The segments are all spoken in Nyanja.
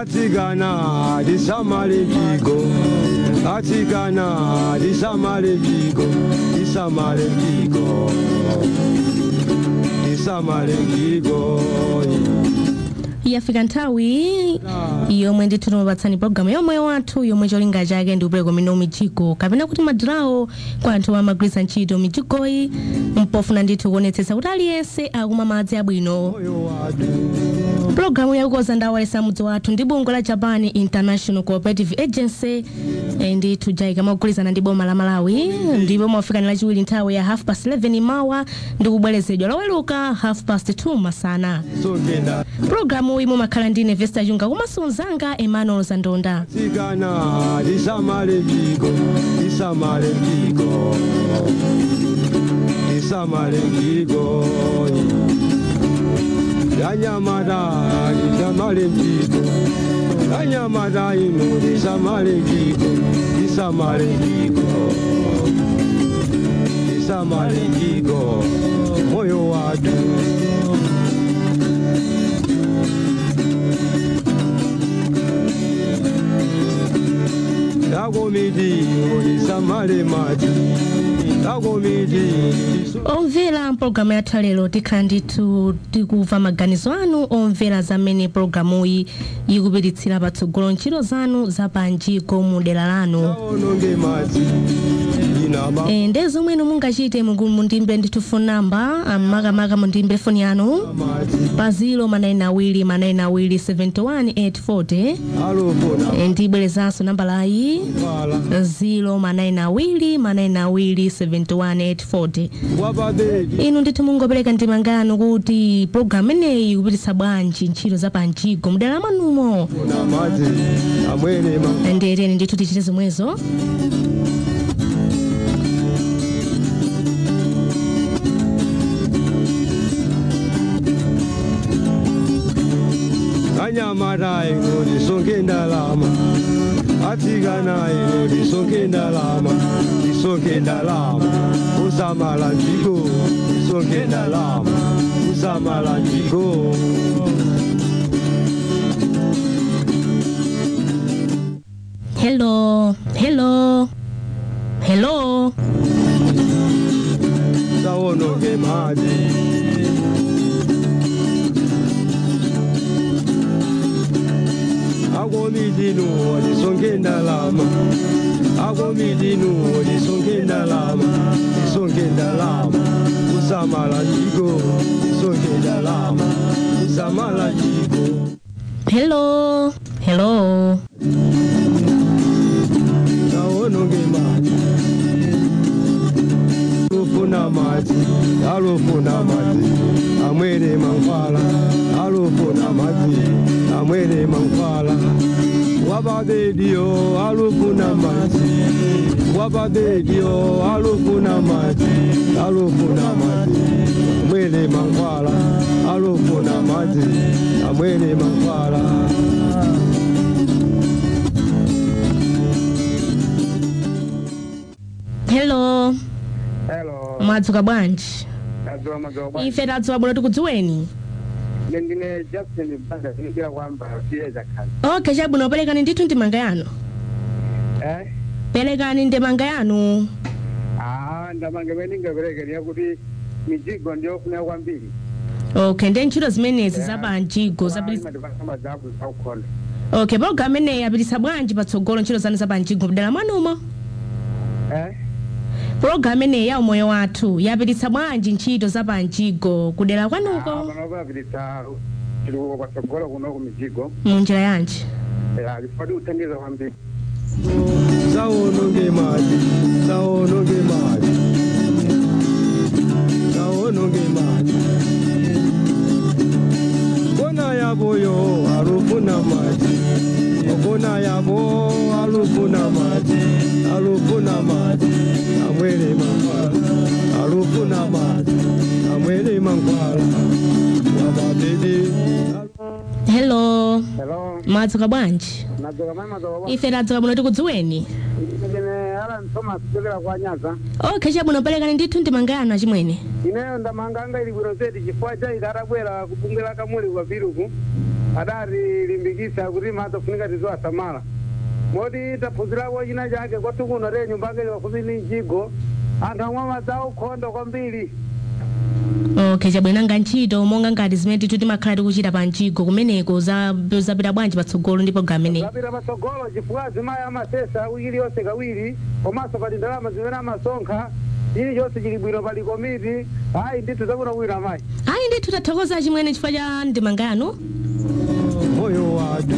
atsikana tisamale mjigo atsikana tisamale mjigo tisamale mjigo tisamale mjigo yafika nthawi yomwe ndithu timapatsani pologalamu yomwe wathu yomwe cholinga chake ndi kupereka mino mijigo kapena kuti madirawo kwa anthu amagwiritsa ntchito mijigoyi mpofuna ndithu kuonetsetsa kuti aliyense akumwa madzi abwino moyo wathu pulogalamu yakukoza ndawalesa mudzi wathu ndi bungwe la japan international cooperative agency eh, ndithu jaika mogwirizana ndi boma la malawi ndipo mwafikani lachiwiri nthawi ya half past 11 mawa ndi kubwerezedwa loweluka half past 2 masana songenda pulogalamu iyi mumakhala ndine vesta chunga komanso mzanga emmanuel zandonda atsikana tisamale mjigo tisamale mjigo tisamale mjigo yanyamata tisamale mjigo yanyamata ino tisamale mjigo tisamale mjigo tisamale mjigo moyo watu takomiti tisamale mati takomiti omvera mpulogalamu yathu lero tikhala ndithu tikumva maganizo anu omvera zamene pulogalamuyi ikupititsira patsogolo ntchito zanu zapanjiko mu dera lanu taononge mati inaba e, ndi zomweno mungachite mugu- mundimbe ndithu phone number makamaka mundimbe foni yanu mati pa 0 manayina awiri manayina awiri 71840 alofona e, ndibwerezanso nambalayi pala 0 manayina awiri manayina awiri 71840 wababedi inu ndithu mungopereka ndimanga yanu kuti pulogalamu imeneyi ikupititsa bwanji ntchito za panjigo mdera mwanumo na mati amwene ma ndiyeteni ndithu tichite zomwezo anyamata ino tisonke ndalama atsikana ino tisonke ndalama tisonke ndalama usamala njiko tisonke ndalama usamala njiko hello hello hello taononge mati akomitinu tisonke ndalama akomitinu tisonke ndalama tisonke ndalama usamala njiko tisonke ndalama usamala njiko hello hello taononge mati alofuna mati alofuna mati amwere mankwala alofuna mati amwere mankwala wababedio alofuna mati wababedio alofuna mati alofuna mati amwere mankwala alofuna mati amwere mankwala hello Hello, mwadzuka bwanji tadzuka madzuka bwanji. ife tadzuka bwino tikudziweni Ine ndine Jackson Banda ndikira kwamba siyeza kazi. okay chabwino perekani ndithu ndimanga yanu Eh? perekani ndimanga yanu Ah, ndamange beninga berekeni yakuti mijigo ndiyofuna kwambiri. okay ndi ntchito zimenezi zapanjigo zapititsa Madivasamba zabu zakukhona. okay pologalamu imeneyi yapititsa bwanji patsogolo ntchito zanu zapanjigo mdera mwanumo Eh? pologalamu imeneyi ya umoyo wathu yapititsa bwanji ntchito zapanjigo kudera Ah, kwanuko panopa pilitsa tili kwatsogolo kuno ku mijigo. mu njira yanji Eh, alifadi utengeza kwambiri. Saononge mati, saononge mati, saononge mati. Kona yabo yo alufuna mati, kona yabo alufuna mati, alufuna mati, amwele mankwala, alufuna mati, amwele mankwala, wababedi. hello Hello, mwadzuka bwanji madzuka mani madzuka bwanji. ife tadzuka bwino tikudziweni Ndine Alan Thomas kuchokera kwa Nyaza. okay chabwino perekani ndithu ndimanga yanu achimwene ineyo ndamanganga ili bwino zedi chifukwa cha ikatabwera kubungela kamuli kwa viruku adatilimbikisa kuti matofunika tiziwasamala moti taphunzirapo china chake kwati kuno te nyumba yake pafupi ni mjigo anthu amwe amadzawo ukhondo kwambiri okay chabwino nanga ntchito monga ngati zimene titu timakhala tikuchita pa mjigo kumeneko za- zapita bwanji patsogolo ndi programu imeneyi zapita patsogolo chifukwa azimayi amasesa wiki iliyonse kawiri komanso pali ndalama zimene amasonkha chilichonse chili bwino pali komiti ayi ndithu zakuno bwino amayi ayi ndithu tathokoza chimwene chifukwa cha ndemanga yanu moyo watu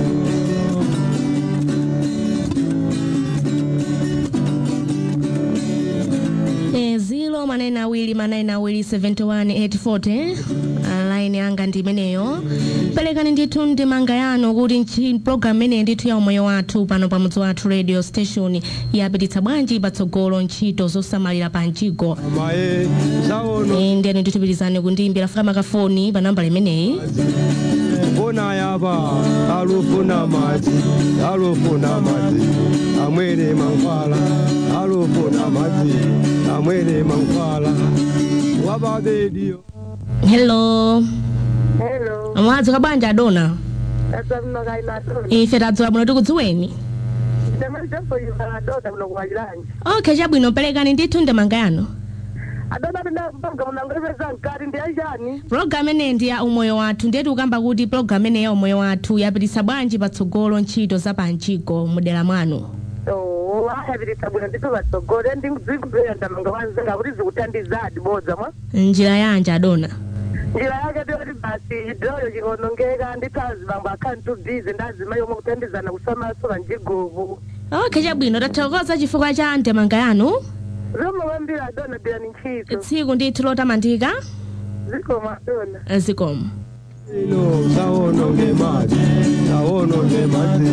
Eh, zilo manene awiri manene awiri 71840 line yanga ndi imeneyo perekani ndithu ndemanga yanu kuti nchi- program imeneyi ndithu ya umoyo wathu pano pa mudzi wathu radio station yapititsa bwanji patsogolo ntchito zosamalira pa mjigo amaye zaono Eh, ndiyani ndithupirizani kundiyimbira fika makafoni pa nambala imeneyi mbona yapa alufuna madzi alufuna madzi amwere mankhwala alufuna madzi amwere mankhwala wababediyo hello hello mwadzuka bwanji adona asamnakainatoni ife tadzuka bwino tikudziweni temaitemboyivaladota kuno kuwachilanji okay chabwino perekani ndithu ndemanga yanu adona tinapanga munangolipeza mkati ndi achani program ineyi ndi ya umoyo wathu ndiye tikukamba kuti program ineyi ya umoyo wathu yapititsa bwanji patsogolo ntchito za pamjigo mudera mwanu ayapititsa bwino ndithu patsogolo ndikudzikubera ndamanga wanzenga kuti zikuthandiza adibodza mwa njira yanji adona njira yake ndiyoti basi chidoloyo chikaonongeka ndithu azibambo akhani tubizi ndazima yomwe kuthandizana kusamaso panjigovu okay chabwino tathokoza chifukwa cha ndemanga yanu zomwe kwambiri adona bira ni ntchito tsiku ndithu lotamandika zikoma adona zikomo ino zaononge madzi zaononge madzi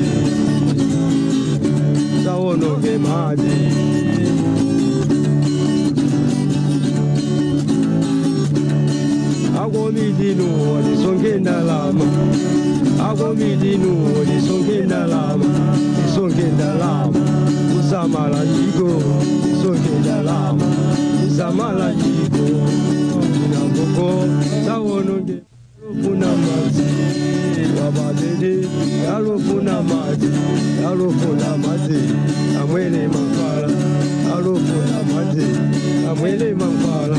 zaononge madzi akomidinu lisonge ndalama akomidinu lisonge ndalama lisonge ndalama kusamala njiko lisonge ndalama kusamala njiko inamboko zaononge alofuna madzi wababede alofuna madzi alofuna madzi amwene mankhwala alofuna madzi amwene mankhwala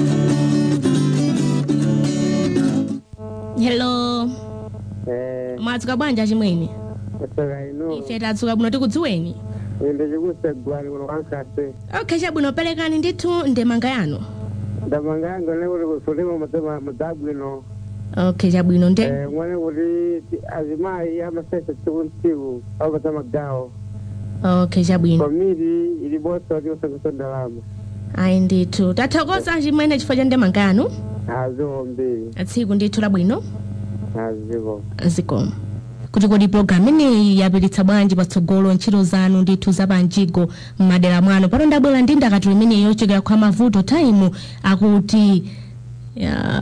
hello eh mwadzuka bwanji achimwene kutoka ino ife tadzuka bwino tikudziweni inde chikusegwani kuno kwankase okay chabwino perekani ndithu ndemanga yanu ndamanga yangu ne kuti kusulima mudzabwino okay chabwino nde Eh, mwene kuti ti- azimayi amasesa tsiku ntsiku apata magawo okay chabwino komiti ili bosa kuti usengeso ndalama ayi ndithu tathokoza chimwene chifukwa cha ndemanga yanu aziwo mbiri tsiku ndithu labwino aziko zikomo kuti kodi program ineyi yapititsa bwanji patsogolo ntchito zanu ndithu zapanjigo m'madera mwanu pano ndabwera ndi ndakatulo imeneyi yochokera kwa mavuto time akuti ya...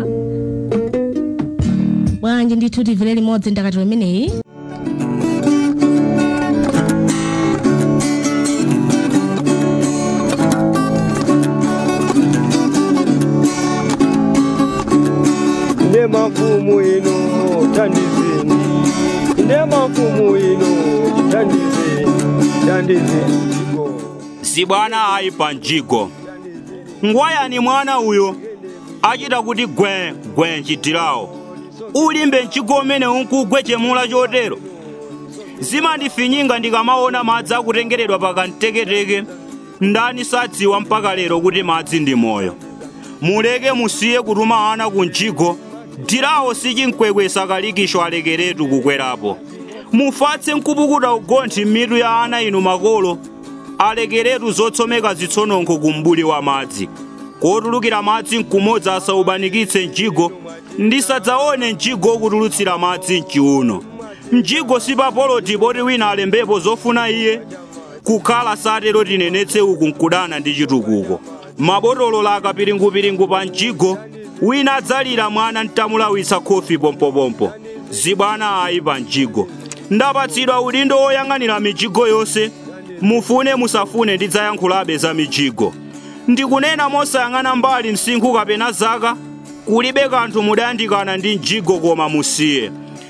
bwanji ndithu timvere limodzi ndakatulo imeneyi ine mafumu ino tandizeni ine mafumu ino tandizeni tandizeni njiko zibwana ayi pa mjigo ngwayani mwana uyo achita kuti gwe gwe nchitirawo ulimbe mjigo umene unkugwe chemula chotero zimandifinyinga ndikamaona madzi akutengeredwa pakamteketeke ndani sadziwa mpaka lero kuti madzi ndi moyo muleke musiye kutuma ana ku mjigo dirawo sichinkwekwe sakalikisho alekeretu kukwerapo mufatse nkupukuta ugonthi m'mitu ya ana inu makolo alekeretu zotsomeka zitsononko ku mbuli wa madzi kotulukira madzi nkumodzi asaubanikitse mjigo ndisadzaone mjigo okutulutsira madzi mchiuno mjigo sipapoloti poti wina alembepo zofuna iye kukhala satero tinenetse uku nkudana ndi chitukuko mabotolo akapiringupiringu pa mjigo wina adzalira mwana ntamulawitsa khofi pompopompo zibwana ayi pa mjigo ndapatsidwa udindo woyang'anira mijigo yonse mufune musafune ndidzayankhulabe za mijigo ndikunena mosayang'ana mbali msinkhu kapena zaka kulibe kanthu mudayandikana ndi mjigo koma musiye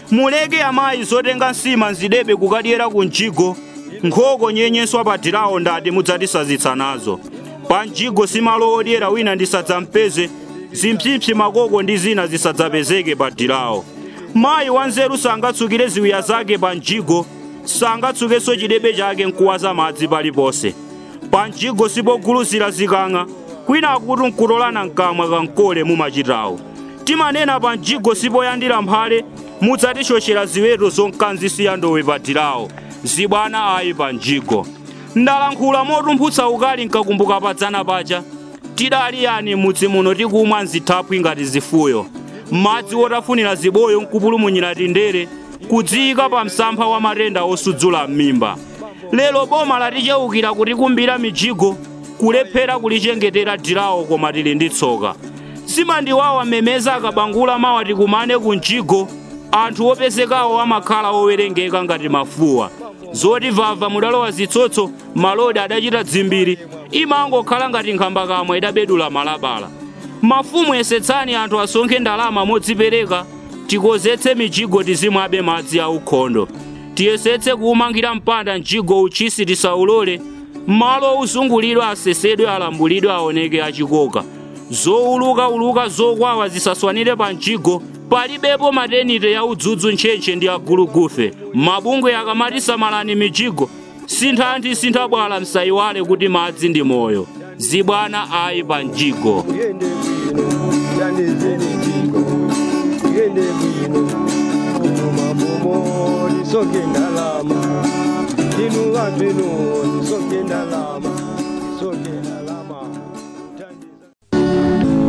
muleke amayi zotenga nsima nzidebe kukadyera ku mjigo nkhoko nyenyeswa padirawo ndati mudzatisazitsa nazo pa mjigo simalo odyera wina ndisadzampeze zimpsipsi makoko ndi zina zisadzapezeke padirawo mayi wanzeru sangatsukire ziwiya zake pa mjigo sangatsukenso chidebe chake nkuwaza madzi paliponse pa mjigo sipoguluzira zikang'a kwina akuti nkutolana mkamwa kankole mumachitawo timanena pa mjigo sipoyandira mphale mudzatichochera ziweto zonkanzisiya ndowe padirawo zibwana ayi pa mjigo ndalankhula motumphutsa ukali nkakumbuka padzana paja tidali yani mudzi muno tikumwa nzithaphwi ngati zifuyo madzi wotafunira ziboyo nkupulumunyira tindere kudziyika pa msampha wa matenda osudzula m'mimba lero boma laticheukira kutikumbira mijigo kulephera kulichengetera dirawo koma tili ndi tsoka simandiwawa memeza akabangula mawa tikumane ku mjigo anthu opezekawo amakhala owerengeka ngati mafuwa zoti vava mudalowa zitsotso malodi adachita dzimbiri imangokhala ngati nkhamba kamwe idabedula malabala mafumu yesetsani anthu asonkhe ndalama modzipereka tikozetse mijigo tizimwabe madzi aukhondo tiyesetse kuumangira mpanda mjigo uchisi tisaulole malo uzungulidwe asesedwe alambulidwe aoneke achikoka zowulukauluka zokwawa zisaswanire pa mjigo palibepo matenite ya udzudzu ntchentche ndi agulugufe mabungwe akamati samalani mijigo sinthanthi sinthabwala msayiwale kuti madzi ndi moyo zibwana ayi pa mjigo Yende bwino, tandizeni mjigo. Yende bwino, muma mumo, nisoke ndalama. Inu vantu inu, nisoke ndalama. Nisoke ndalama. Tandiza-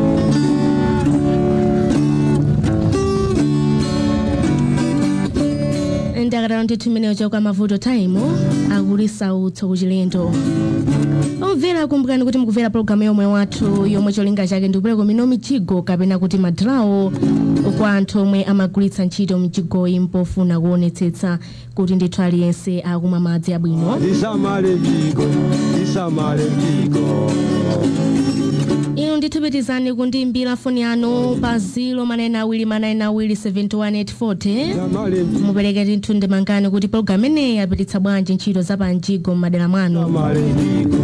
ndakatalo ndithu imeneyo chakwa mavuto time akulisa utso kuchilendo omvera kumbukani kuti mukumvera pologalamu yomwe wathu yomwe cholinga chake ndikupereka mino mijigo kapena kuti madrawo kwa anthu omwe amagwiritsa ntchito mijigoyi mpofuna kuonetsetsa kuti ndithu aliyense akumwa madzi abwino Tisamale mjigo, tisamale mjigo. inu ndithu pitizani kundiimbira foni yanu pa 0 manena awiri manena awiri 71840 Tisamale mjigo. mupereke ndithu ndemangani kuti pologalamu imeneyi apititsa bwanji ntchito za panjigo m'madera mwanu Tisamale mjigo.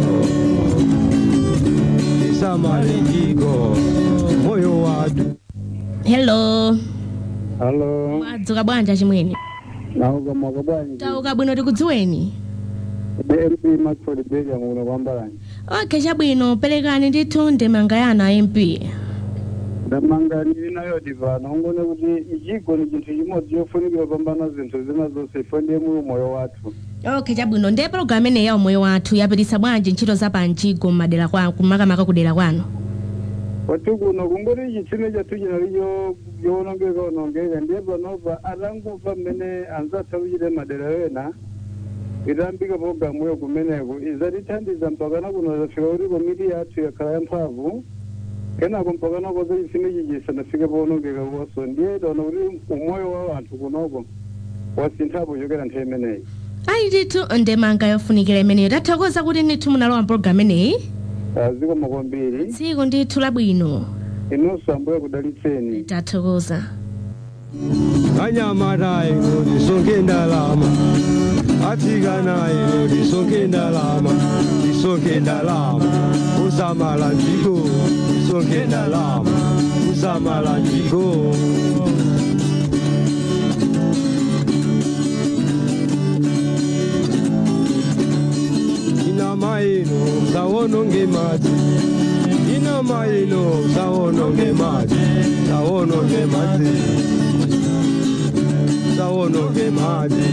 Tisamale mjigo. Moyo watu. hello halo mwadzuka bwanji achimwene nauka mwaka bwanji tauka bwino tikudziweni bmp maxford beria muno kwambalani okay chabwino perekani ndithu ndemanga yanu a mp ndemanga ndili nayo divana ungone kuti ichigo ni chinthu chimodzi chofunikira kupambana zinthu zina zonse ifo ndiye muli moyo wathu okay chabwino ndiye pologalamu imeneyi ya umoyo wathu yapititsa bwanji ntchito za panjigo m'madera kwanu kumakamaka kudera kwanu kwathu kuno kungoti chitsime chathu chinalicho chowonongeka onongeka ndiye panopa atangumva mmene anzathu akuchita madera wena itayambika pologalamuyo kumeneko izatithandiza mpakana kuno zafika kuti komiti yathu yakhala yamphamvu kenako mpakana koza chitsime chichi chisanafike powonongeka koso ndiye taona kuti umoyo wa anthu kunoko wasinthapo chokera nthawi imeneyi ayi ndithu ndemanga yofunikira imeneyo tathokoza kuti ndithu munalowa mpologalamu imeneyi zikomo kwambiri tsiku ndithu labwino inunso ambuye kudalitseni tathokoza anyamata ino tisoke ndalama atsikana ino tisoke ndalama tisoke ndalama kusamala njiko tisoke ndalama kusamala njiko inama ino sawononge madzi inama ino sawononge madzi sawononge madzi sawononge madzi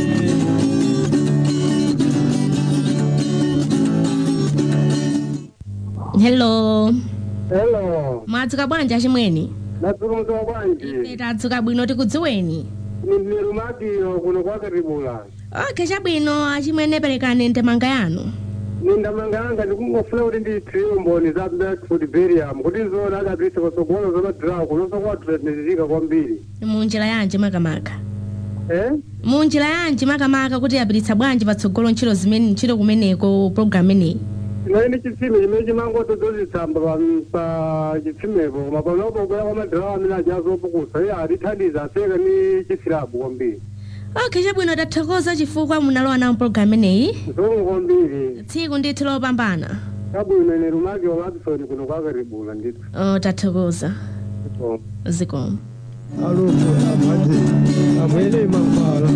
hello hello mwadzuka bwanji achimwene natsukumza bwanji ife tadzuka bwino tikudziweni ni rumatiro kuno kwakatibula okay chabwino achimwene perekani ndemanga yanu nindamanga yanga ndikungofuna kuti ndithiwe mboni za blackfoot berium kuti nzoona akapisa patsogolo zamadhirawo kunonso kwatuletizitika kwambiri munjira yanji makamaka eh munjira yanji makamaka kuti yapititsa bwanji patsogolo ntchito zimene ntchito kumeneko pologalamu imeneyi naini chitsime chimene chimangoto tozitsamba pa- pa chitsimepo koma panopo kuya kwa madhirawo amene ajazopukusa iye atithandiza aseka ni chisilabu kwambiri okay chabwino tathokoza chifukwa munalowa nawo mpologalamu imeneyi zomwe kwambiri tsiku ndithu lopambana kabwino ine lumake wa madison kuno kwakaribula ndithu oh, tathokoza Oh. zikomo alufu amadzi amwene mankhwala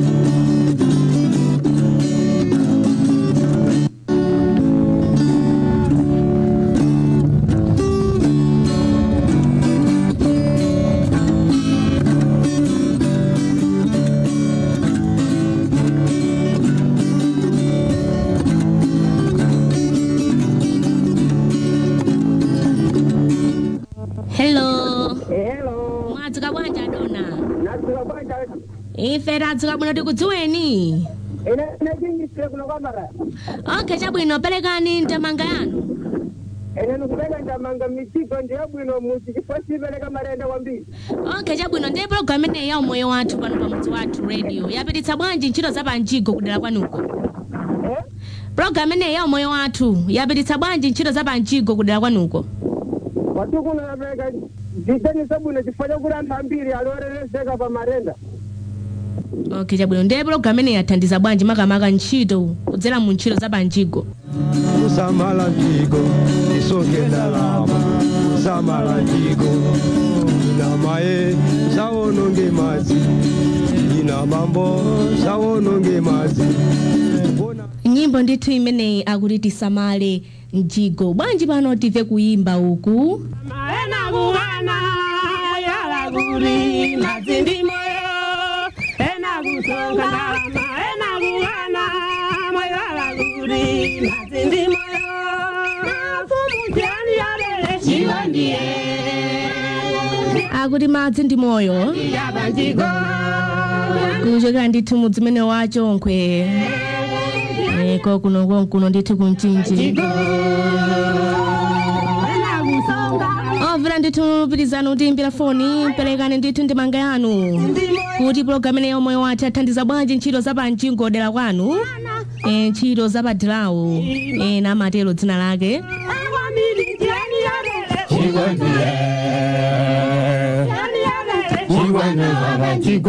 hello hello mwadzuka bwanji adona nadzuka bwanji ife tadzuka bwino tikudziweni ine nechingisire kuno kwamara okay chabwino perekani ndemanga yanu ine nikupeka ndamanga michigo ndiyabwino muchi chifukwa chipereka marenda kwambiri okay chabwino ndiye pologalamu imeneyi ya umoyo wathu pano pamudzi wathu radio yapititsa bwanji ntchito za panjigo kudera kwanuko Eh? pologalamu imeneyi ya umoyo wathu yapititsa bwanji ntchito za panjigo kudera kwanuko watukuno yapereka zidaniso bwino chifukwa chakuti anthu ambiri aliorereseka pa marenda okay chabwino ndiye pologalamu imeneyi yathandiza bwanji makamaka ntchito kudzera mu ntchito za panjigo kusamala njigo isonge ndalama kusamala njigo ina maye zawononge madzi ina mambo zawononge madzi Bona- nyimbo ndithu imeneyi akuti tisamale njigo bwanji pano timve kuyimba uku maena kuhana yala kuri mazindi moyo ena kusonga ndalama ena kuhana moyala kuri mazindi moyo kumutiani yalele chiwandie akuti madzi ndi moyo yabanjigo kuchokera ndithu mudzi umene wachonkwe eko kuno konkuno ndithu kumchinji ena kusonga omvera ndithu pitizani kutiimbira foni perekani ndithu ndemanga yanu kuti pologalamu imeneyi ya umoyo wathu yathandiza bwanji ntchito za panjigo dera kwanu e, ntchito za padirawo e, namatero dzina lake awamilitiani yalele chiwandie yani yalele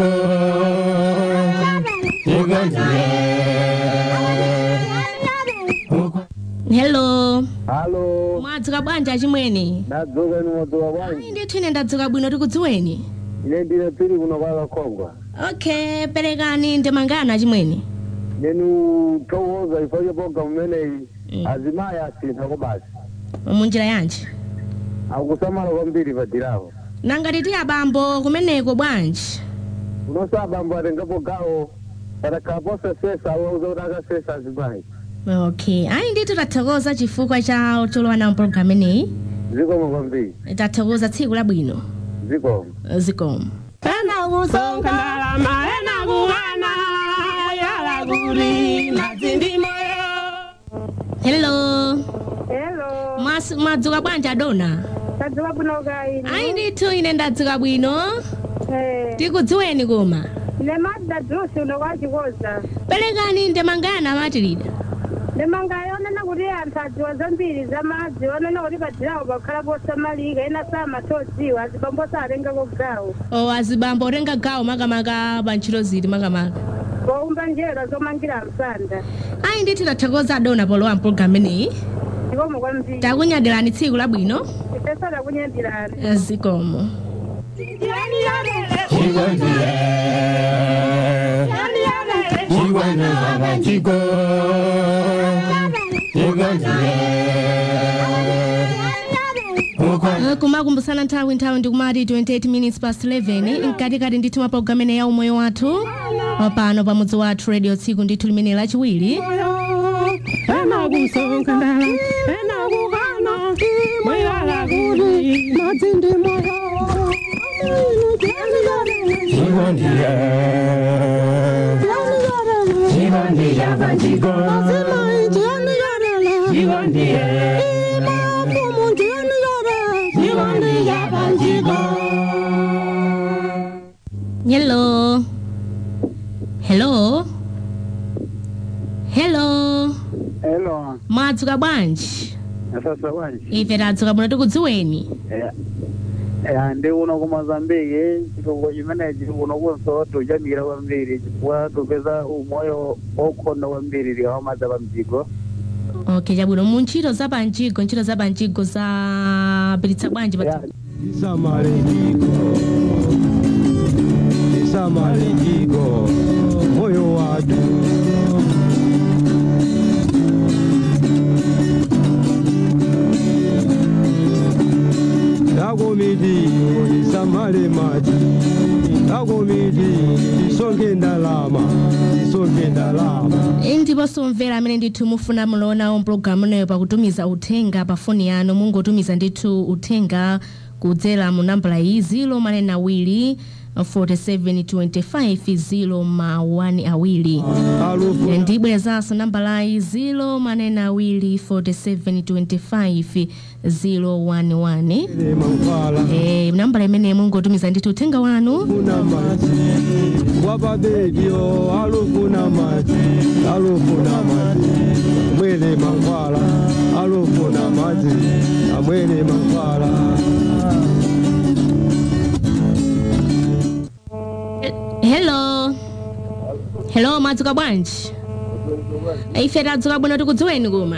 hello halo mwadzuka bwanji achimwene nadzuka ni modziwa bwanji ayi ndithu ine ndadzuka bwino tikudziweni ine ndine pili kuno kwakakhongwa okay perekani ndemanga yanu achimwene nenu towoza ifo chapoga mumeneyi Mm. azimayi asintha ko basi munjira yanji akusamala kwambiri padirawo nanga titi abambo kumeneko bwanji unonso abambo atengapo gawo patakhala posasesa awauza kuti akasesa azimayi okay ayi ndithu tathokoza chifukwa cha cholowa nawo pologalamu imeneyi zikomo kwambiri tathokoza tsiku labwino zikomo zikomo ena kusonga ndalama ena kuhana yala kuri mazindi moyo hello Hello, Mas- mwadzuka bwanji adona tadzuka bwino kaini. ayi ndithu ine ndadzuka bwino Eh, tikudziweni koma ne madda drusi uno kwachikoza. perekani ndemanga yanu amatirida Ndemanga yonena kuti anthu adziwa zambiri za madzi, onena kuti padzirawo pakhala posamalika, ena samatodziwa, azibambo satengako gawo. o azibambo otenga gawo makamaka pa ntchito ziti makamaka Poumba njera zomangira msanda. ayi ndithu tathokoza adona polowa mpologalamu imeneyi Zikomo kwambiri. takunyadirani tsiku labwino Ifesa takunyadirani. zikomo yani yalele chiwandie yani yalele Eh, kumakumbusana nthawi nthawi ndikumati 28 minutes past 11 mkatikati ndithu mwa pologalamu imeneyi ya umoyo wathu pano pamudzi wathu radio tsiku ndithu limene lachiwiri ena kusonga ndalama ena kuhana moyala kuri mazindi moyo hello hello hello hello mwadzuka bwanji asasa bwanji ife tadzuka bwino tikudziweni Eh, ndi uno ku mozambiki chifukwa chimenechi uno kunso tuchamira kwambiri chifukwa tupeza umoyo okhonda kwambiri likawamadza pa mjigo okay chabwino mu ntchito za panjigo ntchito za panjigo zapititsa bwanji pa isamalijiko isamalijiko moyo watu dakomiti isamale maji dakomiti isonke ndalama isonke ndalama ndiponso mvera amene ndithu mufuna mulonawo mpulogalamu ineyo pakutumiza uthenga pa foni yanu mungotumiza ndithu uthenga kudzera mu nambala iyi 0 manena awiri 4725 0 ma 1 awiri alufu ndibwerezanso nambalayi 0 manena awiri 4725 011 mankhwala Eh, nambala imene mungotumiza ndithu uthenga wanu alufuna maji wababebyo alufuna maji alufuna maji mwele mankhwala alufuna maji amwele mankhwala hello hello mwadzuka bwanji ife tadzuka bwino tikudziweni kuma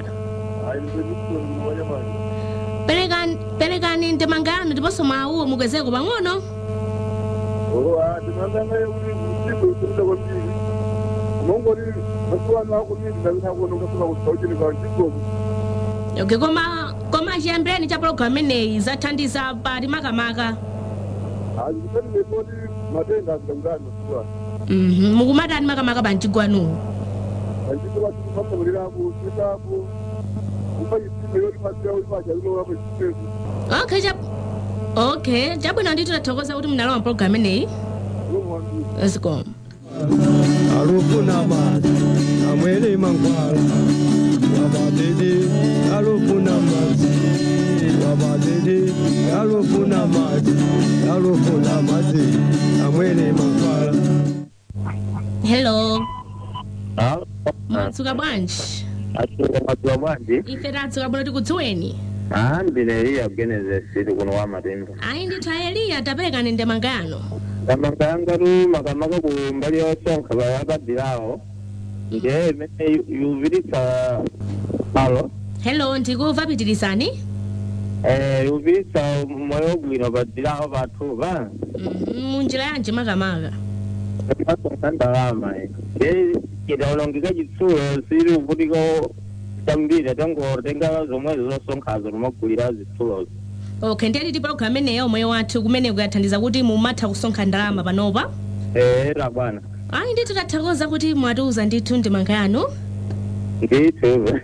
perekani perekani ndemanga yanu ndiponso mwauwo mukwezeko pang'ono ndinandangaye kuti mjigo ikuruda kwambiri mongoti masuwano akumiri ndavinakuonongasuna kusauchinika mjigomu okay koma koma chiyambireni cha pologalamu imeneyi zathandiza pati makamaka azikutanilekoti matenda azikakutani masuwano Mhm, mukumatani makamaka panjigwanuwo anjiko vachimasaulirapo chitapo kupa chitsime yoti masira uri pacharinoorapo chitezu okay cha okay chabwino ndithu tathokoza kuti munalowa pologalamu imeneyi nomwambiri zikomo alufuna maji amwele mankhwala wababebe alufuna maji wababebe alufuna maji alufuna maji amwele mankhwala hello mwadzuka bwanji asuka mazuwa bwanji ife tadzuka bwino tikudziweni ahambile iya kugenesis kuno wa matemba ayi ndithu aeliya taperekani ndemanga yanu kamanga yangatu makamaka ku mbali yosonkha bayakadirawo nje imene yuvilitsa alo hello ndikuva pitirizani eh yuvilitsa moyo bwino padirawo pathupa Mhm, munjira yanji makamaka masonkha ndalama nje idawulongeka chitsulo sili kuvutiko chambiri atangotenga zomwezo zosonkhazo nomagulira zitsulozo okay ndiye titi pologalamu imeneyo moyo wathu kumene kuyathandiza kuti mumatha kusonkha ndalama panopa era bwana ayi ndithu tathokoza kuti mwatiuza ndithu ndemanga yanu ndithu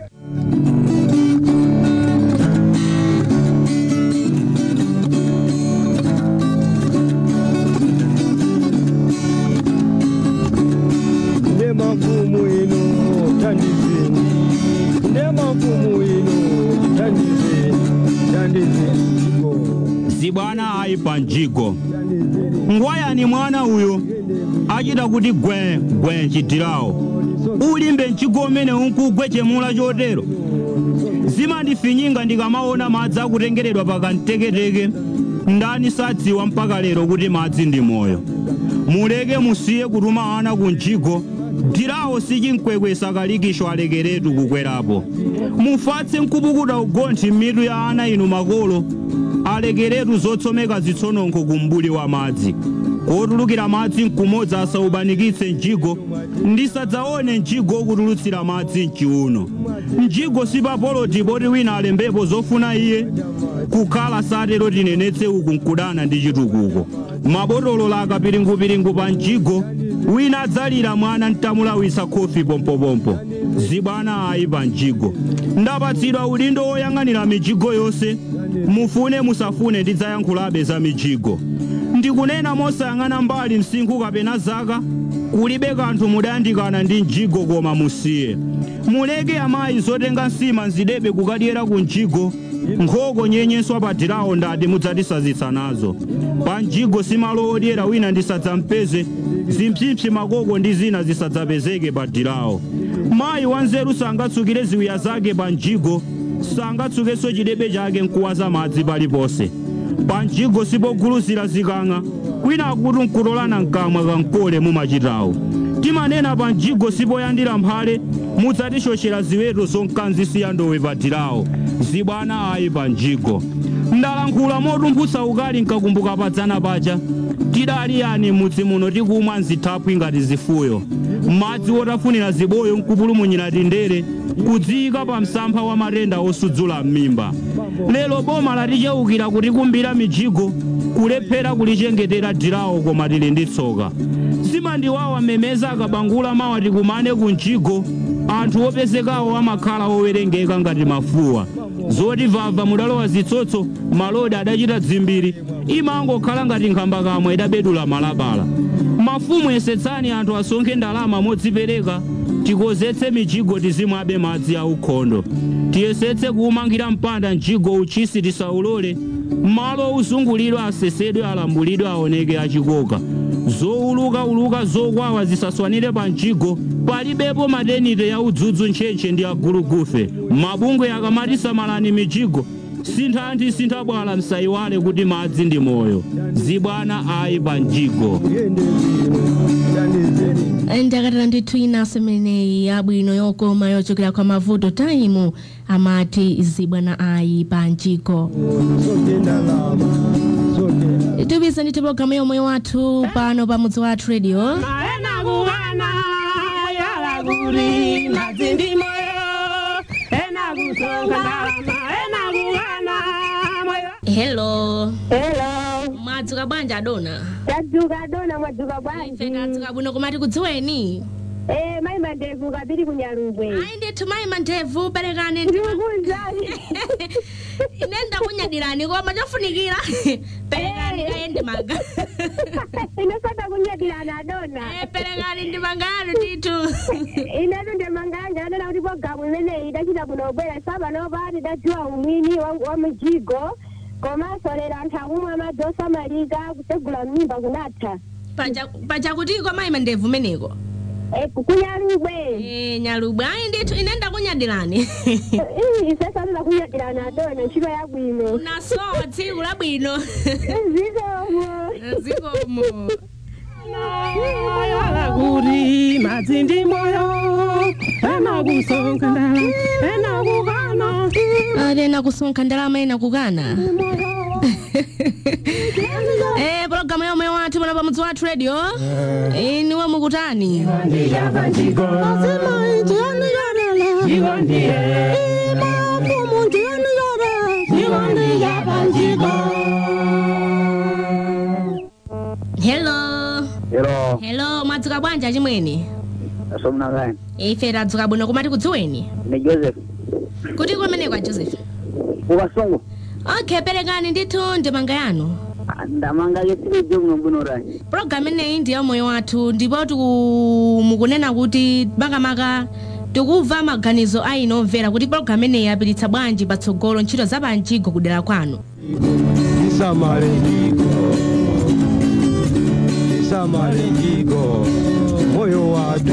nde mafumu ino tandizeni nde mafumu ino tandizeni tandizeni iko zibwana ayi panjigo ngwayani mwana uyo achita kuti gwe gwe nchidirawo ulimbe mchigo umene unkugwe chemula chotero zimandifinyinga ndikamaona madzi akutengeredwa pakamteketeke ndani sadziwa mpaka lero kuti madzi ndi moyo muleke musiye kutuma ana ku mjigo dirawo sichimkwekwe sakalikisho alekeretu kukwerapo mufatse mkupukuta ugonthi m'mitu ya ana inu makolo alekeretu zotsomeka zitsononko ku mbuli wa madzi kotulukira madzi mkumodzi asaubanikitse mjigo ndisadzaone mjigo okutulutsira madzi mchiuno mjigo sipapoloti poti wina alembepo zofuna iye kukhala satero tinenetse uku nkudana ndi chitukuko mabotolo la akapiringupiringu pa mjigo wina adzalira mwana ntamulawisa khofi pompopompo zibwana ayi pa mjigo ndapatsidwa udindo woyang'anira mijigo yonse mufune musafune ndidzayankhulabe za mijigo ndikunena mosayang'ana mbali msinkhu kapena zaka kulibe kanthu mudayandikana ndi mjigo koma musiye muleke amayi zotenga nsima nzidebe kukadyera ku mjigo nkhoko nyenyeswa pa dirawo ndati mudzatisazitsa nazo pa mjigo simalo odyera wina ndisadzampeze zimpsipsi makoko ndi zina zisadzapezeke pa dirawo mayi wanzeru sangatsukire ziwiya zake pa mjigo sangatsukenso chidebe chake nkuwaza madzi paliponse pa mjigo sipoguluzira zikang'a kwina akuti nkutolana mkamwa kankole mumachitawo timanena pa mjigo sipoyandira mphale mudzatichochera ziweto zonkanzisiya ndowe padirawo zibwana ayi pa mjigo ndalankhula motumphutsa ukali nkakumbuka padzana paja tidali yani mudzi muno tikumwa nzithaphwi ngati zifuyo madzi wotafunira ziboyo nkupulumunyira tindere kudziyika pa msampha wa matenda osudzula m'mimba lero boma laticheukira kutikumbira mijigo kulephera kulichengetera dirawo koma tili ndi tsoka simandiwawa memeza akabangula mawa tikumane ku mjigo anthu opezekawo amakhala owerengeka ngati mafuwa zoti vava mudalowa zitsotso malodi adachita dzimbiri imangokhala ngati nkhamba kamwe idabedula malabala mafumu yesetsani anthu asonkhe ndalama modzipereka tikozetse mijigo tizimwabe madzi aukhondo tiyesetse kuumangira mpanda mjigo uchisi tisaulole malo uzungulidwe asesedwe alambulidwe aoneke achikoka zowulukauluka zokwawa zisaswanire pa mjigo palibepo madenite ya udzudzu ntchentche ndi agulugufe mabungwe akamati samalani mijigo sinthanthi sinthabwala msayiwale kuti madzi ndi moyo zibwana ayi pa mjigo yende bwino tandizeni ndakatala ndithu inaso imeneyi yabwino yokoma yochokera kwa mavuto taimu amati zibwana ayi pa mjigo soke ndalama soke tupisa ndithu pologalamu yomwe wathu pano pa mudzi wathu radio Maena kuhana yala kuri mazindi moyo ena kusonga ndalama ena kuhana moyo hello Hello. mwadzuka bwanji adona Tadzuka dona mwadzuka bwanji. ife tadzuka bwino komati kudziweni Eh, mai mandevu kabiri kunyalugwe. ayi ndithu mayi mandevu perekani ndi- Ndikukunzani. ine ndakunyadirani koma chofunikira perekani kayende maga Inesata kunyadirana dona. Eh, perekani ndi mangalo ndithu Inetu ndemanganja adona kuti programu imeneyi idachita kunobwera saba nopati dadziwa umwini wa wa mijigo komanso lero anthu akumwa madzi osamalika kusegula mimba kunatha. Paja- pachakutiko mayi mandevu meneko Eh, kunyalugwe. Eh, nyalubwe ayi ndithu ine ndakunyadirani Isesa tidakunyadirana dona ntchito yabwino. unasowa tsiku labwino Zikomo. zikomo yala kuri mazindi moyo ena kusonga ndalama ena kuhana alena kusonkha ndalama ena kukana eh pologalamu yomwe wathu pano pa mudzi wathu radio iniwe mukutani Lazima injiani yarela Jigondiye Imafumu injiani yare Jigondi yabanjigo hello ero hello mwadzuka bwanji achimwene asomuna kani ife tadzuka bwino komati kudziweni ni joseph kuti kumeneko a joseph ukasungu okay perekani ndithu ndemanga yanu ndamanga yesiri jomwe mbunorani pologalamu ineyi ndi yamoyo wathu ndipo tiku- mukunena kuti makamaka tikumva maganizo a inu omvera kuti pologalamu ineyi yapititsa bwanji patsogolo ntchito za panjigo kudera kwanu isamale njigo isamale njigo moyo wathu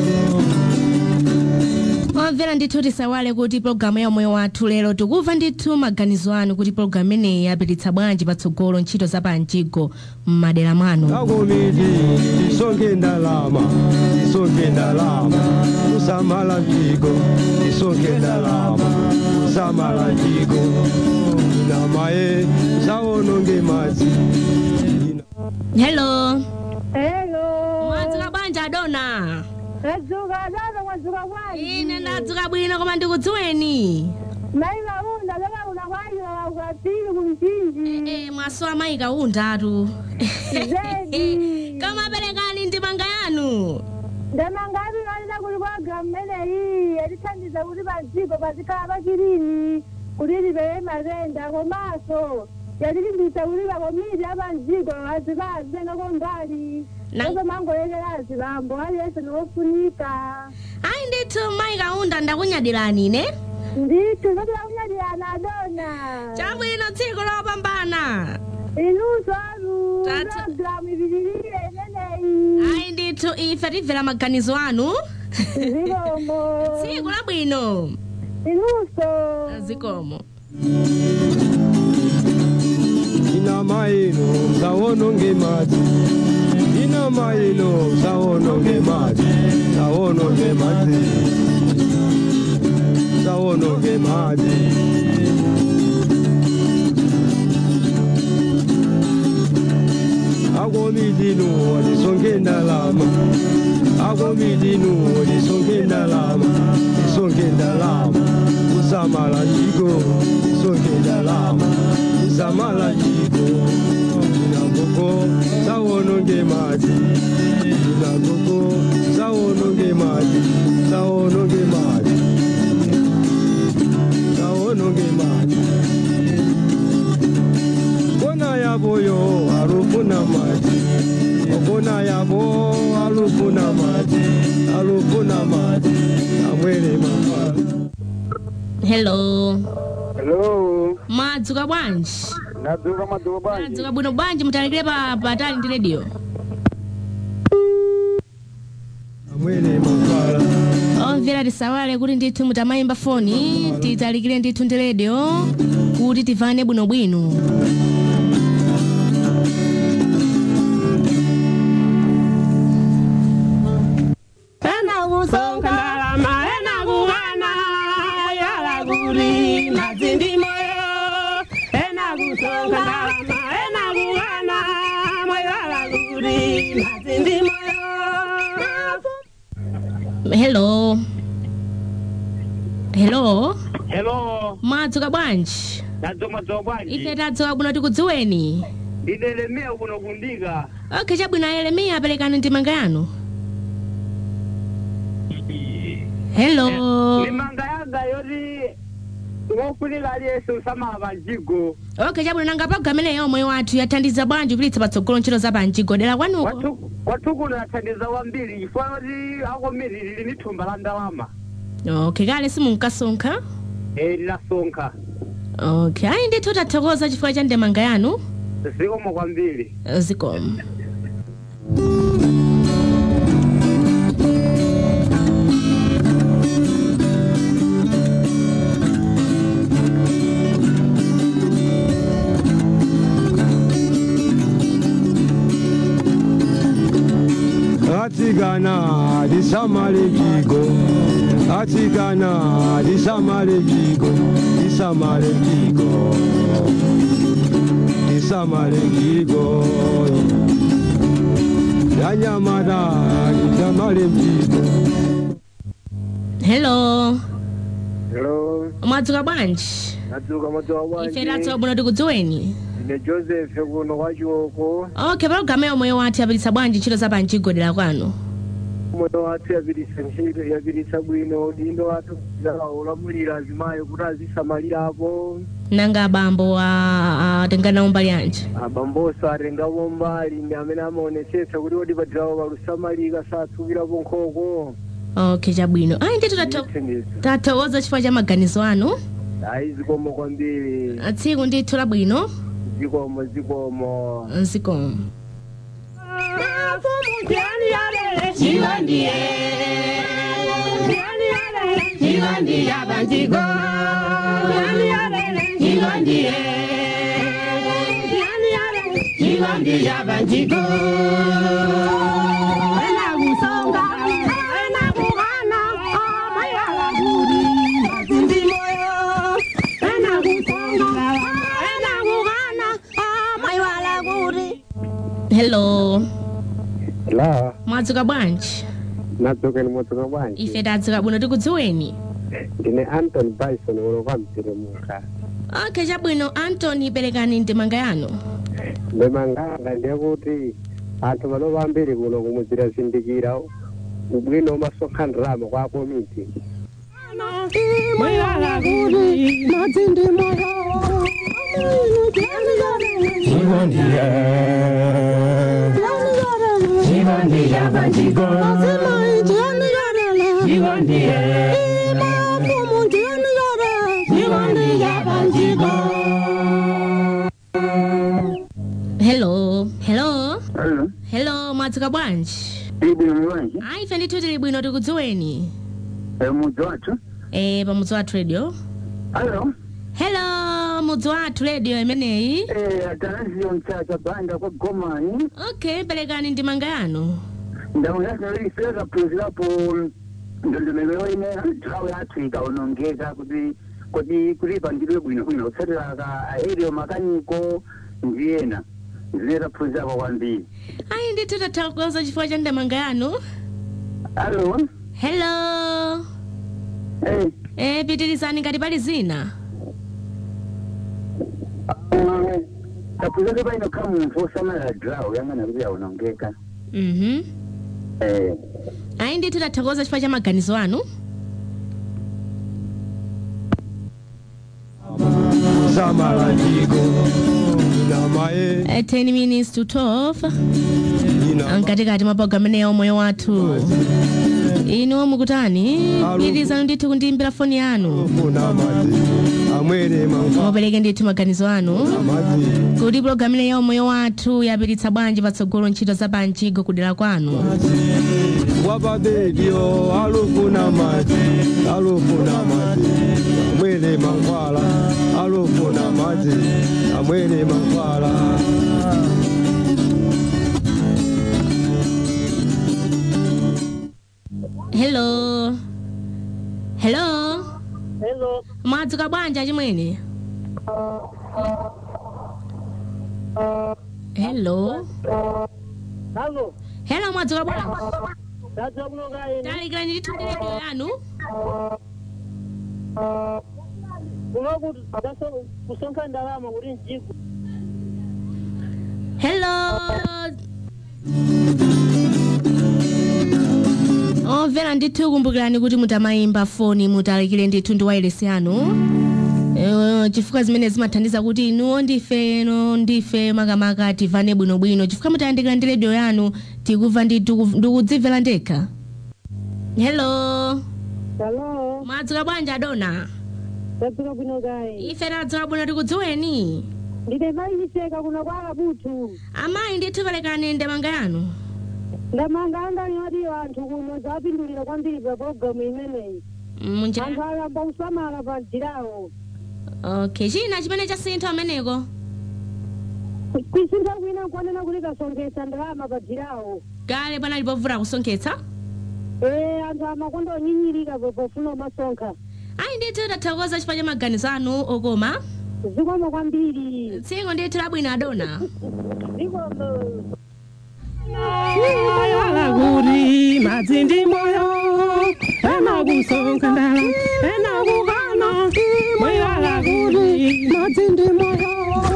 omvera ndithu tisawale kuti pologalamu ya moyo wathu lero tikumva ndithu maganizo anu kuti pologalamu ineyi yapititsa bwanji patsogolo ntchito za panjigo m'madera mwanu akomiti tisonke ndalama tisonke ndalama kusamala njigo tisonke ndalama kusamala njigo namaye zawononge madzi hello Hello. mwadzuka bwanji adona Tadzuka dona mwadzuka bwanji. ine ndadzuka bwino koma ndikudziweni Mai maunda leka unakwanyira ukapili kumchinji. Eh, mwasowa mayi kaundatu Zedi. kama perekani ndemanga yanu Ndemangati nalina kuti programu imeneyi yatithandiza kuti panjigo pazikhala pachirini kuti libere matenda komanso yatilimbitsa kuti pakomiti apanjigo azikazitengako mbali Na- ozomangoyekera azibambo aliyense nofunika ayi ndithu mayi kaunda ndakunyadirani ine ndithu zotilakunyadirana adona chabwino tsiku lopambana inunso anu Tatu. programu ipitirire imeneyi ayi ndithu ife timvera maganizo anu zikomo tsiku labwino inunso zikomo ina maino sawononge madzi ina maino sawononge madzi sawononge madzi sawononge madzi akomidinu lisonge ndalama akomidinu lisonge ndalama lisonge ndalama kusamala njiko lisonge ndalama kusamala njiko inagoko sawononge madzi inagoko sawononge madzi sawononge madzi sawononge madzi kona yaboyo alufuna madzi okona yabo alufuna madzi alufuna madzi amwele mafala hello hello madzuka bwanji nadzuka madzuka bwanji madzuka bwino bwanji mutalikire pa patali ndi radio amwele mafala omvera tisawale kuti ndithu mutamayimba foni titalikire ndithu ndi radio kuti tivane bwinobwino ena kusonga ndalama ena kukana yala kuli mazindi moyo ena kusonga ndalama ena kukana moyala kuli mazindi moyo hello hello hello madzuka bwanji nadzuka madzuka bwanji ife tadzuka bwino tikudziweni ine lemea kuno kundika okay chabwino ayelemiya aperekani ndimanga yanu hello ndimanga yanga yoti wofunika aliyense usamala panjigo okay chabwino nanga pagamene yomwe wathu yathandiza bwanji kupititsa patsogolo ntchito za panjigo dera kwanuko wathukuno yathandiza kwambiri chifukwa yoti akomiti lili ni thumba la ndalama okay kale simunkasonkha eh lilasonkha okay ayi ndithu tathokoza chifukwa cha ndemanga yanu zikomo kwambiri zikomo atsikana lisamale mjigo atsikana lisamale mjigo lisamale mjigo lisamale mjigo yanyamata lisamale mjigo hello hello mwadzuka bwanji nadzuka madzuka ife tadzuka bwino tikudziweni ine joseph kuno kwa chioko okay palogalamu yomwe wathu yapititsa bwanji ntchito za panjigo dera kwanu moyo wathu yapititsa ntchito yapititsa bwino dindo wathu ulamulira azimayo kuti azisamalirapo nanga abambo atenganawo mbali yanji abamboso atengapo mbali ndi amene amaonetsetsa kuti odi padirawo palusamalika satsukirapo nkhoko okay chabwino ayi ndithu tatho- Thandizo. tathokoza chifukwa cha maganizo anu ayi zikomo kwambiri tsiku ndithu labwino zikomo zikomo zikomo Mutiani yale chiwandiye Mutiani yale chiwandiye abanjigo Mutiani yale chiwandiye Mutiani yale chiwandiye abanjigo Ena kusonga ena kugana amayala guri mazindi moyo Ena kusonga ena kugana amayala guri hello la mwadzuka bwanji nadzuka ni mwadzuka bwanji ife tadzuka bwino tikudziweni ndine anton bison ulo kwa mteremuka okay chabwino antony perekani ndemanga yanu ndemanganga ndekuti anthu pano pambiri kuno kumuzira zindikira ubwino umasonkhandirama kwa komiti Mayala guri mazindi moyo hello hello hello mwadzuka bwanji ibwino mulwanji ayi ife ndithu tili bwino tikudziweni mudzi wathu e pamudzi wathu radio alo hello mudzi wathu radio imeneyi Eh, atanaziyo mchacha banda kwa gomani okay perekani ndimanga yanu ndaunasinoliseka phunzirapo ndondomeko ine nthawi yathu ikaonongeka kuti kuti kulipa ndilwe bwinobwino kutsatira ka aerial makaniko ndiyena zimene taphunzirapo kwambiri ayi ndithu tathokoza chifukwa cha ndimanga yanu alo hello Eh, e pitirizani ngati pali zina ah, taphunzirapo paino kha munthu osamalira draw yang'ana kuti yaonongeka mhm Eh, ayi ndithu tathokoza chifukwa cha maganizo anu samala jiko inamaye Eh, 10 minutes to 12 ina mkatikati mwa programu ineyi ya moyo wathu inu mukutani pitirizani ndithu kundiyimbira foni yanu funa madzi amwere manfa mupereke ndithu maganizo anu madzi kuti programu ineyi ya moyo wathu yapititsa bwanji patsogolo ntchito za panjigo kudera kwanu wababebyo alufuna madzi alufuna madzi amwere mankhwala alufuna madzi amwere mankhwala hello hello hello mwadzuka bwanji achimwene hello halo hello mwadzuka bwanji dadza kunokaini talikirani ndithu ndi redio yanu kunokuti kusonkha ndalama kuti mjigo hello omvera ndithu kumbukirani kuti mutamayimba foni mutalikire ndithu ndi wailesi yanu Eh, chifukwa zimene zimathandiza kuti inuwo ndife no ndife makamaka tivane bwinobwino chifukwa mutayandikira ndi redio yanu tikuva ndithu ndikudzimvera ndekha hello halo mwadzuka bwanji adona dadzuka kunokaini ife tadzuka bwino tikudziweni ndine mayicheka kuno kwa abutu amayi ndithu perekani ndemanga yanu ndamanga angani ati anthu kuno zapindulira kwambiri pa programu imeneyi munjira anthu ayamba kusamala pa njirawo okay china chimene chasintha ameneko kwisintha kwina nkuonena kuti kasonkhetsa ndalama pa njirawo kale panali povuta kusonkhetsa ee anthu amakonda onyinyirika pofuna umasonkha ayi ndithu tathokoza chifukwa cha maganizo anu okoma zikomo kwambiri tsiku ndithu labwino adona zikomo Yala guri mazindi moyo ena kusonga ndala ena kukana moyala guri mazindi moyo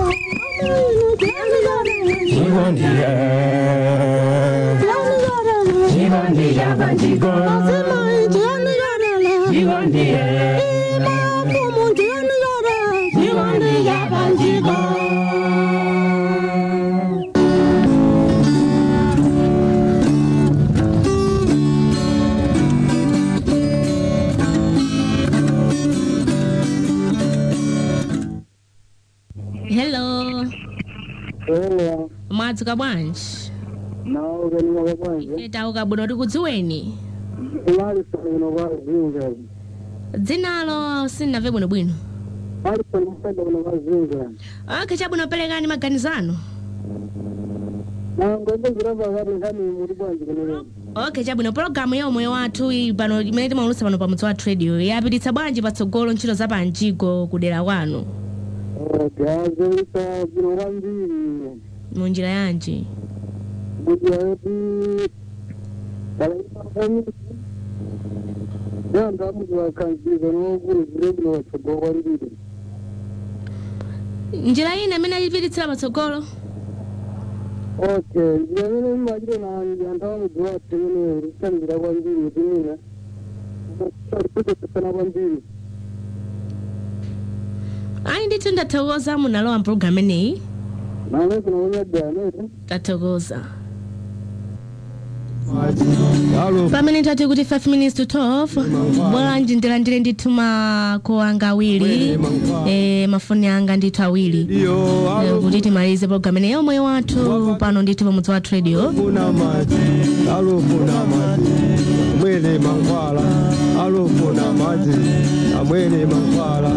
hello Hello, mwadzuka bwanji nawo kanima kabwanja. etauka bwino tikudziweni Alison kuno kwa Zinga. dzinalo sinnamve bwinobwino Alison msada kuno kwa Zinga. okay chabwino perekani maganizo anu Na ngombe ziramba kati nkani muri bwanje kuno. okay chabwino pologalamu ya umoyo wathu iyi pano imene timaulutsa pano pamudzi wathu radio yapititsa bwanji patsogolo ntchito za panjigo kudera kwanu Gazelisa bino kwambiri. munjira yanji Kuti ayoti kalaima kami. Yanda mutu wakanziza n'okuru zire bino watsogolo kwambiri. njira ina imene ayipititsira patsogolo Okay, njira imene imachire na anthu amudzi wathu imene rutambira kwambiri kuti mina. Kutotsana kwambiri. ayi ndithu ndathokoza munalowa mpulogalamu ineyi Nalezi na unyadda amene. tathokoza alo pamene tati kuti 5 minutes to 12 bwanji ndilandire ndithu mako anga awiri eh, mafoni anga ndithu awiri iyo Eh, kuti timalize programu ineyo moyo wathu pano ndithu pamudzi wathu radio alofuna madzi alofuna madzi amwene mankhwala alofuna madzi amwene mankhwala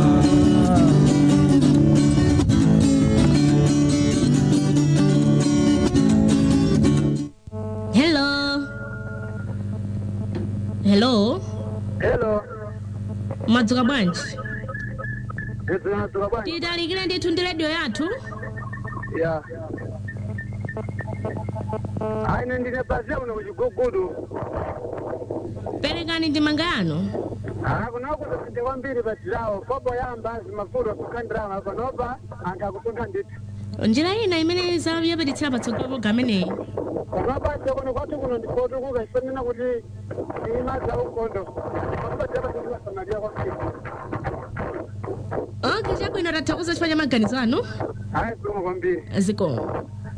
hello hello hello madzuka bwanji ndidzinadzuka bwanji titalikire ndithu ndi radio yathu ya aine ndine basi uno kuchigugudu perekani ndimanga yanu kunakuti kwambiri padzilawo fobo yamba zimafuto kukhandirama panopa anthu akusunga ndithu njira ina imene zapititsira patsogolo programu ineyi panopa kuno kwathu kuno ndikotukuka ifanena kuti imadza ukondo pakupajapatiimasamalia kwambiri ok chabwino tathokoza chifukwa cha maganizo anu ayi zikomo kwambiri zikomo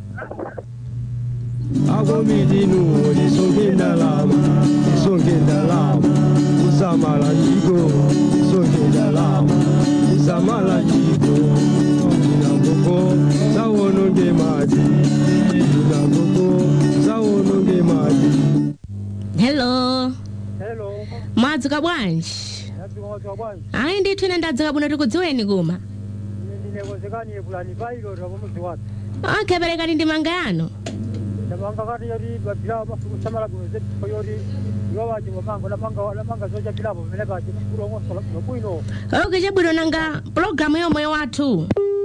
akomidinu lisonge ndalama lisonge ndalama kusamala njiko lisonge ndalama kusamala njiko inagoko sawononge madzi inagoko sawononge madzi hello hello mwadzuka bwanji yadzikomodza bwanji ayi ndithu ine ndadzuka bwino tikudziweni kuma ndinekozekani yepulani pailota pomudzi wathu ok perekani ndimanga yanu ndamanga kati yoti babila masamala bwino zepifo yoti iwawaji wamanga lamanga lamanga zoja bilapo pamene paji kulongosola bwino ok chabwino nanga pulogalamu yomwe wathu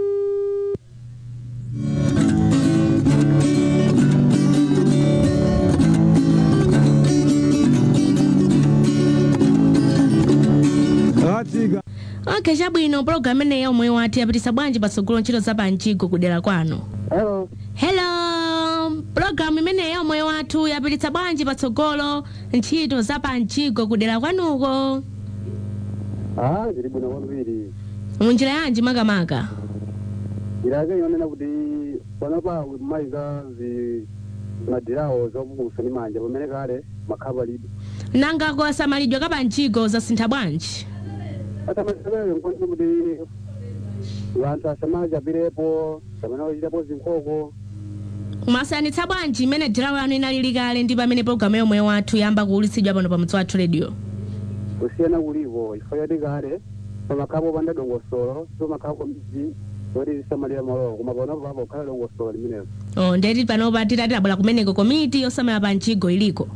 katsika ok chabwino pulogalamu ineyi yomwe wathu yapitisa bwanji patsogolo ntchito za panjigo kudera kwanu hello hello pulogalamu imeneyi yomwe wathu yapititsa bwanji patsogolo ntchito za panjigo kudera kwanuko ah zili bwino kwambiri munjira yanji makamaka ilake yonena kuti panopa mayiza zi madirawo zopukusa ni manja pamene kale makhapa lido nanga kusamalidwa ka panjigo zasintha bwanji atamazebele nkonse kuti vanthu asamachapirepo samene wachitapo zinkoko mwasiyanitsa bwanji imene dirawo yanu inalili kale ndi pamene pulogalamu yomwe wathu yamba kuwulitsidwa pano pamudzi wathu radio kusiyana kuliko ifo yoti kale pamakhapo panda dongosolo somakhapo midzi yoti zisamalira malowo koma panopo apo kukhala dongosolo limenelo oh, ndeti panopa titabwera kumeneko komiti yosamala panjigo iliko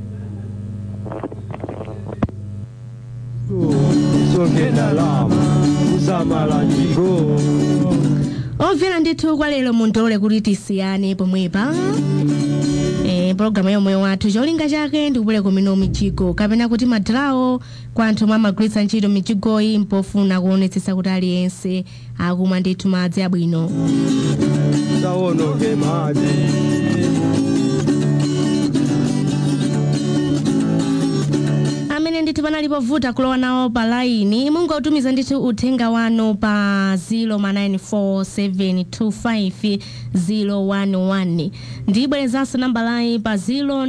lisonge ndalama kusamala njiko omvera ndithu kwa lero mundolole kuti tisiyane pomwepa e, pologalamu yomwe wathu cholinga chake ndikupuleka mino mijigo kapena kuti madirawo kwa anthu omwe amagwiritsa ntchito mijigoyi mpofuna kuonetsetsa kuti aliyense akumwa ndithu madzi abwino sawononge madzi amene ndithu panalipo vuta kulowa nawo pa laini mungotumiza ndithu uthenga wanu pa 0994725011 ndiyibwerezanso namba layi pa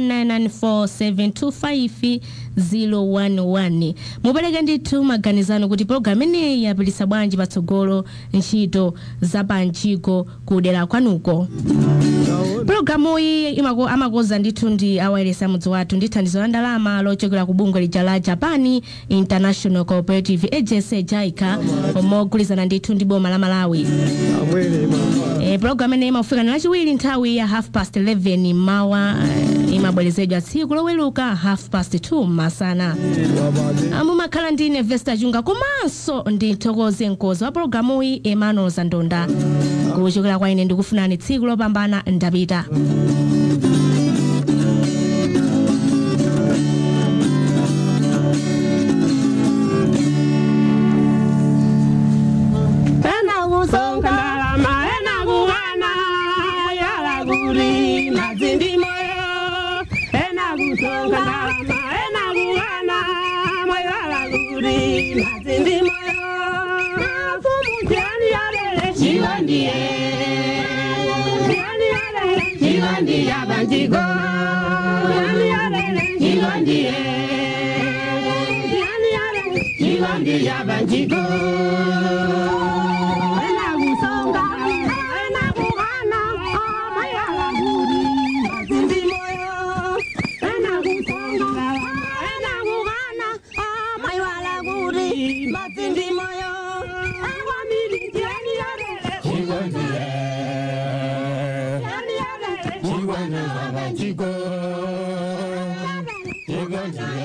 0994725011 mupereke ndithu maganizano kuti pologalamu ineyi yapititsa bwanji patsogolo ntchito za panjigo kudera kwanuko pulogalamu iyi imako- amakoza ndithu ndi awayeresa mudzi wathu ndi thandizo la ndalama lochokera ku bungwe lija la japan international cooperative agency jaica omwe ndithu ndi boma la malawi amwene mankhwala e, pulogalamu ineyi imafika lachiwiri nthawi ya half past 11 mawa eh, imabwerezedwa tsiku loweruka half past 2 masana wabade Ah, mumakhala ndi ine vesta chunga komanso ndi mthokozi mkozi wa pulogalamu iyi emmanuel zandonda kuchokera kwa ine ndikufunani tsiku lopambana ndapita Ena kusonga ndalama, ena kuhana, yala kuri mazindi moyo. Ena kusonga ndalama, ena kuhana, moyala kuri mazindi moyo. Fumu tiani yarele, shivandiye. Tiani yarele, shivandiya banjigo. Chico,